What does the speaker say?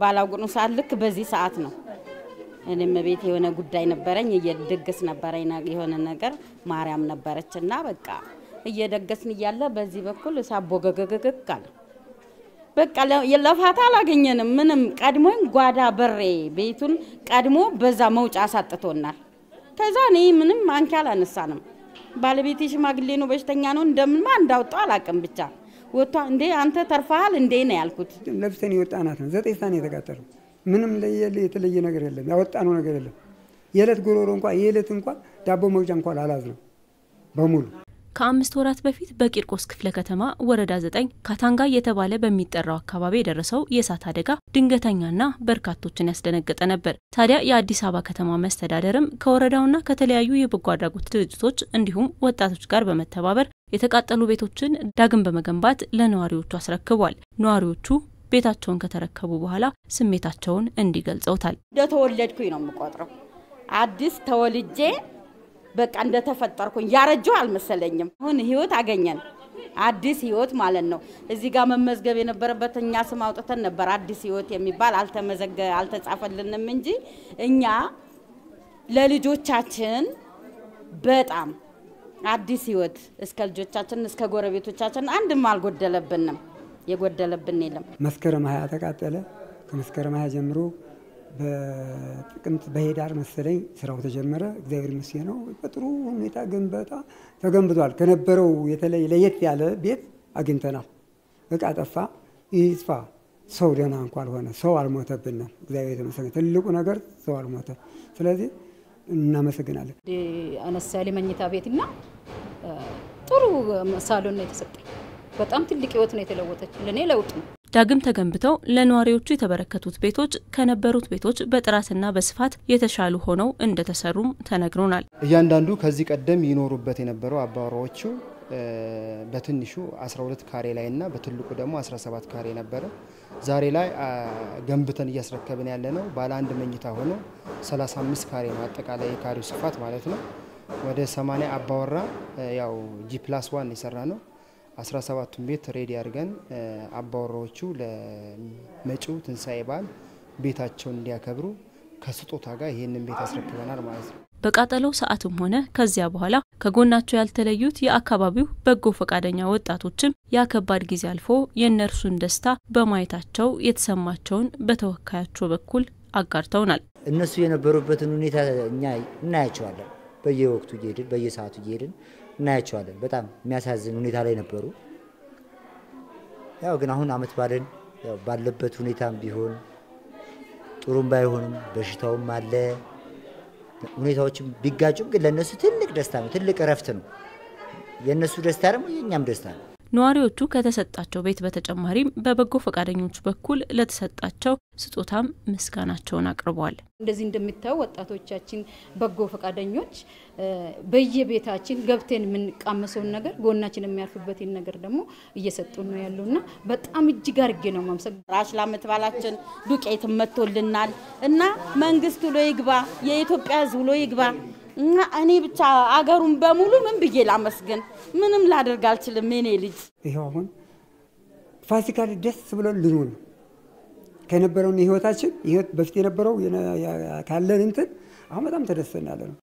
ባላጉኑ ሰዓት ልክ በዚህ ሰዓት ነው። እኔም ቤት የሆነ ጉዳይ ነበረኝ እየደገስ ነበረኝ የሆነ ነገር ማርያም ነበረች እና በቃ እየደገስን እያለ በዚህ በኩል እሳት ቦገገገግ አለ። በቃ ለፋታ አላገኘንም። ምንም ቀድሞኝ ጓዳ በሬ ቤቱን ቀድሞ በዛ መውጫ አሳጥቶናል። ከዛ እኔ ምንም ማንኪያ አላነሳንም። ባለቤቴ ሽማግሌ ነው፣ በሽተኛ ነው። እንደምንማ እንዳወጣው አላውቅም። ብቻ ወጥቷ እንዴ አንተ ተርፈሃል እንዴ ነው ያልኩት። ለብሰን የወጣናት ነው። ዘጠኝ ሰዓት ነው የተቃጠለው። ምንም የተለየ ነገር የለም። ያወጣነው ነገር የለም። የዕለት ጉሮሮ እንኳ የዕለት እንኳ ዳቦ መግዣ እንኳን አላዝ ነው በሙሉ ከአምስት ወራት በፊት በቂርቆስ ክፍለ ከተማ ወረዳ ዘጠኝ ካታንጋ እየተባለ በሚጠራው አካባቢ የደረሰው የእሳት አደጋ ድንገተኛና በርካቶችን ያስደነገጠ ነበር። ታዲያ የአዲስ አበባ ከተማ መስተዳደርም ከወረዳውና ከተለያዩ የበጎ አድራጎት ድርጅቶች እንዲሁም ወጣቶች ጋር በመተባበር የተቃጠሉ ቤቶችን ዳግም በመገንባት ለነዋሪዎቹ አስረክቧል። ነዋሪዎቹ ቤታቸውን ከተረከቡ በኋላ ስሜታቸውን እንዲህ ገልጸውታል። እንደተወለድኩኝ ነው የምቆጥረው። አዲስ ተወልጄ በቃ እንደተፈጠርኩኝ ያረጀው አልመሰለኝም። አሁን ህይወት አገኘን፣ አዲስ ህይወት ማለት ነው። እዚህ ጋር መመዝገብ የነበረበት እኛ ስም አውጥተን ነበር። አዲስ ህይወት የሚባል አልተመዘገ አልተጻፈልንም እንጂ እኛ ለልጆቻችን በጣም አዲስ ህይወት እስከ ልጆቻችን እስከ ጎረቤቶቻችን አንድም አልጎደለብንም። የጎደለብን የለም። መስከረም ሀያ ተቃጠለ። ከመስከረም ሀያ ጀምሮ በጥቅምት በሄዳር መሰለኝ ስራው ተጀመረ። እግዚአብሔር ይመስገን ነው። በጥሩ ሁኔታ ግንባታ ተገንብቷል። ከነበረው የተለየ ለየት ያለ ቤት አግኝተናል። እቃ ጠፋ፣ ይጥፋ፣ ሰው ደህና እንኳ አልሆነ፣ ሰው አልሞተብንም። እግዚአብሔር የተመሰገነ። ትልቁ ነገር ሰው አልሞተ። ስለዚህ እናመሰግናለን። አነስ ያለ መኝታ ቤትና ጥሩ ሳሎን ነው የተሰጠኝ። በጣም ትልቅ ህይወት ነው የተለወጠች። ለእኔ ለውጥ ነው። ዳግም ተገንብተው ለነዋሪዎቹ የተበረከቱት ቤቶች ከነበሩት ቤቶች በጥራትና በስፋት የተሻሉ ሆነው እንደተሰሩም ተነግሮናል። እያንዳንዱ ከዚህ ቀደም ይኖሩበት የነበረው አባወራዎቹ በትንሹ 12 ካሬ ላይ እና በትልቁ ደግሞ 17 ካሬ ነበረ። ዛሬ ላይ ገንብተን እያስረከብን ያለ ነው ባለ አንድ መኝታ ሆኖ 35 ካሬ ነው አጠቃላይ የካሬው ስፋት ማለት ነው። ወደ 80 አባወራ ያው ጂ ፕላስ ዋን የሰራ ነው። 17ቱን ቤት ሬዲ አድርገን አባወራዎቹ ለመጪው ትንሣኤ በዓል ቤታቸውን እንዲያከብሩ ከስጦታ ጋር ይህንን ቤት አስረክበናል ማለት ነው። በቃጠለው ሰዓትም ሆነ ከዚያ በኋላ ከጎናቸው ያልተለዩት የአካባቢው በጎ ፈቃደኛ ወጣቶችም ያ ከባድ ጊዜ አልፎ የእነርሱን ደስታ በማየታቸው የተሰማቸውን በተወካያቸው በኩል አጋርተውናል። እነሱ የነበሩበትን ሁኔታ እኛ እናያቸዋለን። በየወቅቱ እየሄድን በየሰዓቱ እየሄድን እናያቸዋለን። በጣም የሚያሳዝን ሁኔታ ላይ ነበሩ። ያው ግን አሁን አመት ባለን ባለበት ሁኔታም ቢሆን ጥሩም ባይሆንም በሽታውም አለ ሁኔታዎችም ቢጋጩም ግን ለእነሱ ትልቅ ደስታ ነው፣ ትልቅ እረፍት ነው። የእነሱ ደስታ ደግሞ የእኛም ደስታ ነው። ነዋሪዎቹ ከተሰጣቸው ቤት በተጨማሪም በበጎ ፈቃደኞች በኩል ለተሰጣቸው ስጦታም ምስጋናቸውን አቅርበዋል። እንደዚህ እንደምታዩ ወጣቶቻችን በጎ ፈቃደኞች በየቤታችን ገብተን የምንቃመሰውን ነገር ጎናችን የሚያርፍበትን ነገር ደግሞ እየሰጡን ነው ያሉና በጣም እጅግ አድርጌ ነው ማምሰግ ራሽ ለዓመት በዓላችን ዱቄት መጥቶልናል እና መንግስት ውሎ ይግባ፣ የኢትዮጵያ ሕዝብ ውሎ ይግባ እና እኔ ብቻ አገሩን በሙሉ ምን ብዬ ላመስግን? ምንም ላደርግ አልችልም። የኔ ልጅ ይኸው አሁን ፋሲካ ደስ ብሎን ልንውል ነው ከነበረውን ህይወታችን በፊት የነበረው ካለን እንትን አሁን በጣም ተደስተናለ ነው።